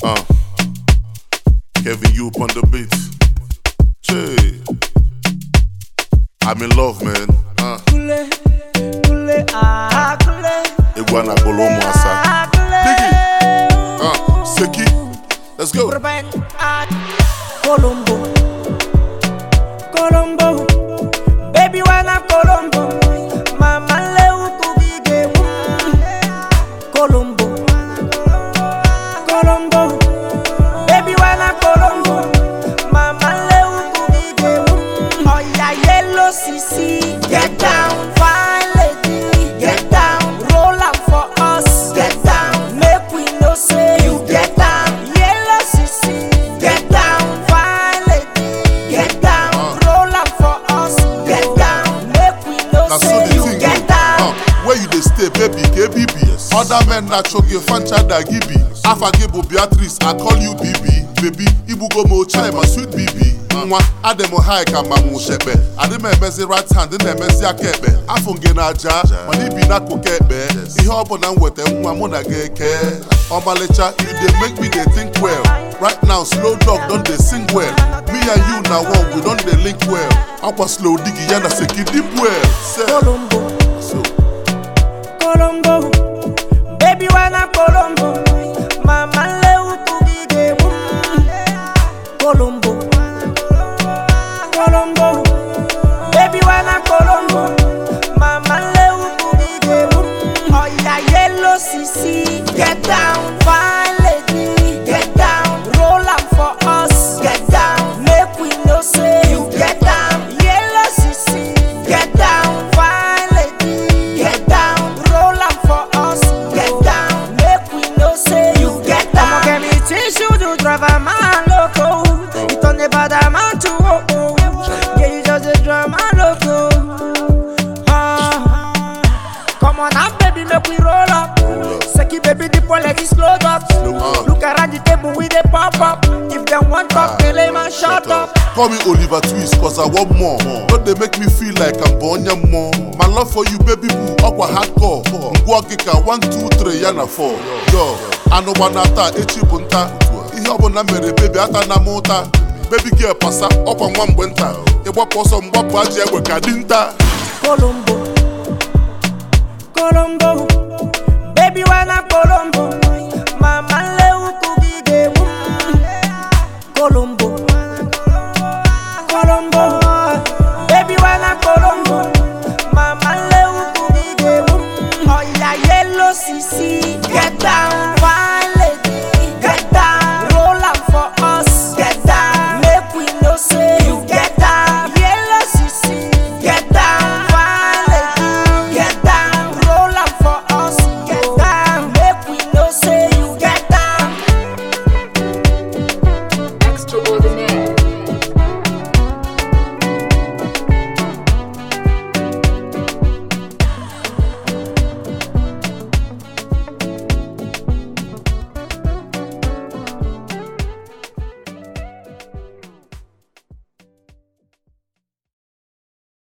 Uh, Kevin you on the beat. Che. I'm in love, man. Uh, Kule, kule, ah, kule. Iguana Bolomo Asa. Uh, Seki. Let's go. Urban art. Colombo, Colombo, baby wanna Colombo, mama leo kubige Colombo, Colombo, baby wanna Colombo, mama leo kubige Oh yeah, yellow CC, get down, fine lady, get down, roll up for us, get down, make we know say you get down, yellow CC, get down, fine lady, get down, roll up for us, get down, make we know Now so say the you thing get go. down. Uh, where you dey stay, baby, KBBS. Other men na choge fancha da gibi. Afagebo Beatrice, I call you BB. Baby, ibugo mo chai my sweet BB. Nwa, ademo high ka ma mu shepe. Ade me emezi right hand, dị na-emezi aka ekpe. Afọ nge na aja, mana ibi n'akụkụ ekpe. Ihe ọ bụla m weta nwa mụ na gị eke. Ọmalịcha, you dey make me dey think well. Right now, slow dog don dey sing well. Me and you na one, we don dey link well. Akwa slow digi ya na seki deep well. Say, Colombo, so, Colombo, baby wanna Colombo, mama leo kubige Colombo, Colombo, baby wanna Colombo, mama leo kubige Oh yeah, yellow CC, get down, fine lady, get down, roll up for us, get down, make we know say you get down, yellow CC, get down, fine lady, get down, roll up for us, get down, make we know say you get down. I'ma get me tissue to drive a man loco, you turn the bad man to oh oh, yeah you just a drive man loco. Ah. Come on now, baby, make we roll up. Seki baby, the ball let it slow up. up. Look around the table with the pop up. If them want talk, tell them and shut up. Call me Oliver Twist, cause I want more. Don't they make me feel like I'm born ya more. My love for you, baby boo, aqua hardcore. Ngwa kika, one, two, three, ya na four. Yo, anụ gbanata, echi bụ nta. Ihe ọbụla mere baby, ata na m ụta. Baby girl pasa, ọkwa nwa mgbe nta. Ịgbapụ ọsọ mgbapụ ajị egbe ka dị nta. Colombo, Colombo, baby wanna Colombo, mama leo kubige Colombo, Colombo, baby wanna Colombo, mama leo kubige Oh yeah, yellow CC, get down, fine lady, get down, roll up for us, get down, make we know say you get down, yellow CC, get down, fine lady, get down, roll up for us, get down, make we know say you get down. Extraordinary.